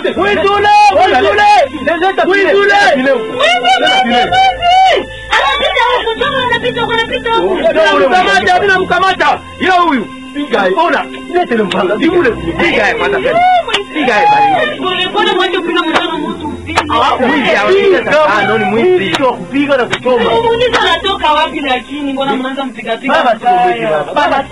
wote. Mwizi ule, Ona, mwizi ule. leta Mwizi vile, ule. leta vile huko. Leta vile. Leta ule Mkamata, mimi namkamata. Ila huyu. Piga yeye. Ona. Leta ile mpanga. Ni ule. Piga yeye kwanza tena. Piga yeye bali. Ah, mwizi hawapiga sasa. Ah, ni mwizi. Mwizi wa kupiga na kuchoma. Baba sio mwizi baba.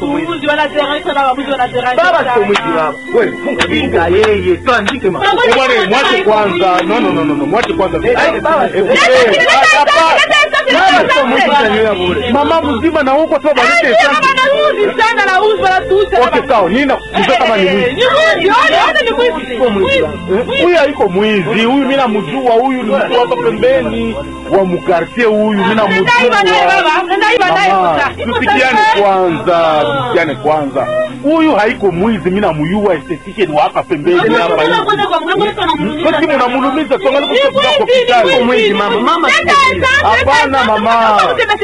Baba sio mwizi baba. Wewe funga piga yeye. Tuandike ma. Eh, bwana, mwache kwanza. No, no, no, no, no. Mwache kwanza. Ai, baba sio Eh, mwizi. eh, hapa. Baba sio mwizi na nywele bure. Mama mzima na huko sababu alete hesabu. Okay, sawa. Nina kujua kama ni mwizi. Sio mwizi baba. Eh, Huyu haiko mwizi. Huyu mimi namjua. Huyu ni mtu hapa pembeni wa mkartie huyu. Mimi namjua. Mama, tusikiane kwanza, tusikiane kwanza. Huyu haiko mwizi, mimi namjua esthetician wa hapa pembeni hapa hivi. Basi mnamulumiza tuangalie kwa kwa Sio hospitali. mwizi mama. Mama sikia. Hapana mama.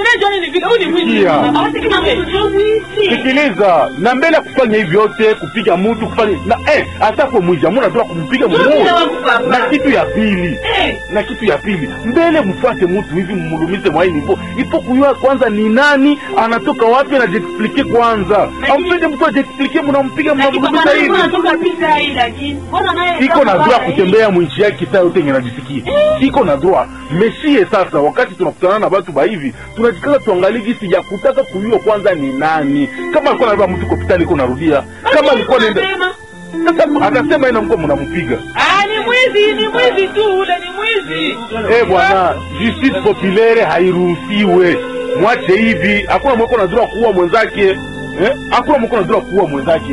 Sikiliza, na mbele ya kufanya hivi yote, kupiga mtu kufanya na eh, hata kwa mwizi hamuna doa kumpiga mtu. Na kitu ya pili, na kitu ya pili, mbele mfuate mtu hivi mmulumize mwaini ipo ipo kujua kwanza ni nani, anatoka wapi, na jiexplike kwanza. Ampende mtu ajiexplike, mnampiga mnamulumiza hivi. iko na droit kutembea mwinchi yake saa yote yenye najisikia iko na droit meshie sasa wakati tunakutana na batu bahivi tunajikaza tuangalie gisi ya kutaka kujua kwanza ni nani kama alikuwa nabeba mtu kopitali iko narudia kama alikuwa naenda sasa akasema ina mkuwa mnampiga ni mwizi ni mwizi tu ule ni mwizi eh bwana justice populaire hairuhusiwe mwache hivi hakuna mweko na droit kuua mwenzake eh hakuna mweko na droit kuua mwenzake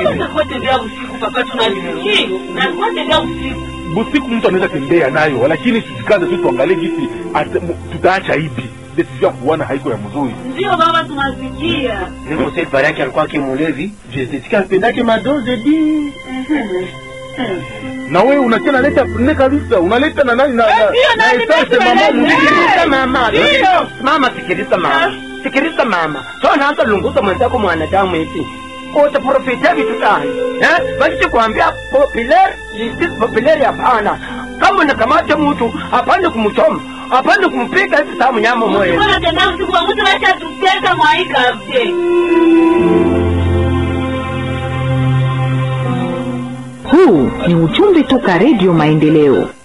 busiku mtu anaweza tembea nayo lakini tusikaze tu tuangalie gisi ate- mu- tutaacha hivi decision ya kuana haiko ya mzuri ndio baba tunasikia Niko sasa pale yake alikuwa kimulevi. Je, sitika apendake madoze di. na wewe unachana leta ne kabisa unaleta na nani na na- ndio, na nani essence nimesema mama nani? mwingine. Sikiliza mama. Ndio. Mama sikiliza mama. Sikiliza mama. Sio naanza lunguza mwenzako mwanadamu eti. Utaprofitia vitu gani? Eh? Basi kuambia popular, justice popular hapana. Kama unakamata mtu, hapana kumchoma. Hapana kumpiga hivi saa mnyama moyo. tena usiku wa mtu acha tuteka mwaika mte Huu ni ujumbe toka Redio Maendeleo.